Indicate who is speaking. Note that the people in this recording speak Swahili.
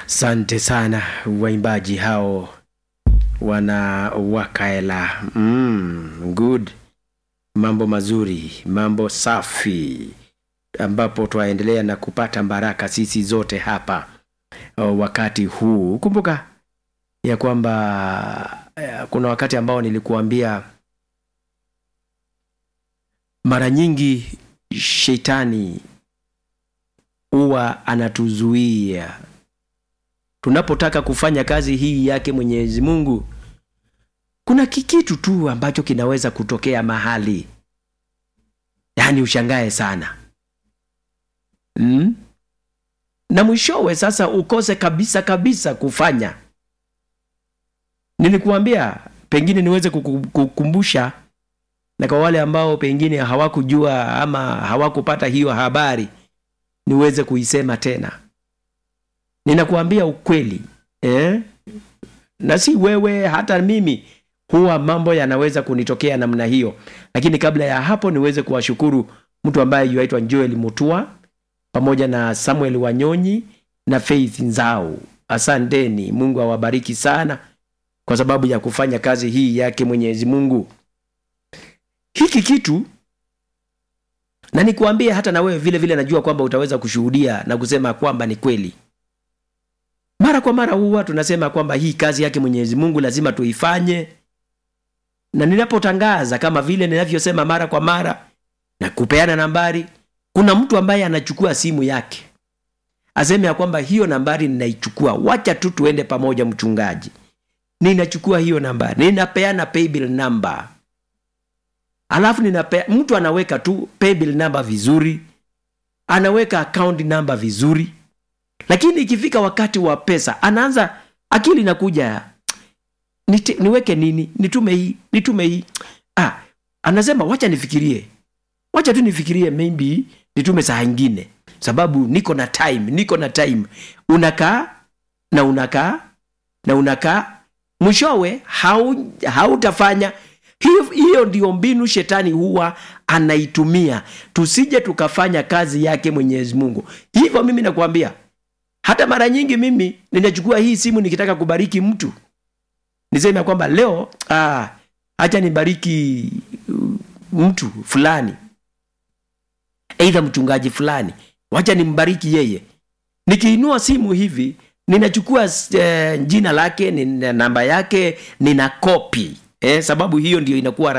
Speaker 1: Asante sana waimbaji hao wana wakaela. Mm, good, mambo mazuri, mambo safi, ambapo twaendelea na kupata baraka sisi zote hapa uh, wakati huu. Kumbuka ya kwamba uh, kuna wakati ambao nilikuambia mara nyingi shetani huwa anatuzuia tunapotaka kufanya kazi hii yake Mwenyezi Mungu. Kuna kikitu tu ambacho kinaweza kutokea mahali, yaani ushangae sana mm? na mwishowe sasa ukose kabisa kabisa kufanya. Nilikuambia pengine niweze kukumbusha, na kwa wale ambao pengine hawakujua ama hawakupata hiyo habari, niweze kuisema tena ninakuambia ukweli eh? na si wewe, hata mimi huwa mambo yanaweza kunitokea namna hiyo, lakini kabla ya hapo niweze kuwashukuru mtu ambaye yuaitwa Joel Mutua pamoja na Samuel Wanyonyi na Faith Nzau. Asanteni, Mungu awabariki sana kwa sababu ya kufanya kazi hii yake Mwenyezi Mungu. Hiki kitu na nikuambie, hata na wewe vile vile, najua kwamba utaweza kushuhudia na kusema kwamba ni kweli mara kwa mara huwa tunasema kwamba hii kazi yake Mwenyezi Mungu lazima tuifanye, na ninapotangaza kama vile ninavyosema mara kwa mara na kupeana nambari, kuna mtu ambaye anachukua simu yake aseme ya kwamba hiyo nambari ninaichukua, wacha tu tuende pamoja, mchungaji, ninachukua hiyo nambari, ninapeana paybill number, alafu ninapea, mtu anaweka tu paybill number vizuri, anaweka account number vizuri lakini ikifika wakati wa pesa anaanza akili inakuja Nite, niweke nini nitume hii nitume hii ah, anasema wacha nifikirie wacha tu nifikirie maybe nitume saa ingine sababu niko na time niko na time unakaa na unakaa na unakaa mwishowe hautafanya hiyo, hiyo ndio mbinu shetani huwa anaitumia tusije tukafanya kazi yake mwenyezi mungu hivyo mimi nakwambia hata mara nyingi mimi ninachukua hii simu nikitaka kubariki mtu, niseme kwamba leo ah, acha nibariki mtu fulani, aidha mchungaji fulani, wacha nimbariki yeye. Nikiinua simu hivi, ninachukua eh, jina lake, nina namba yake, nina kopi eh, sababu hiyo ndio inakuwa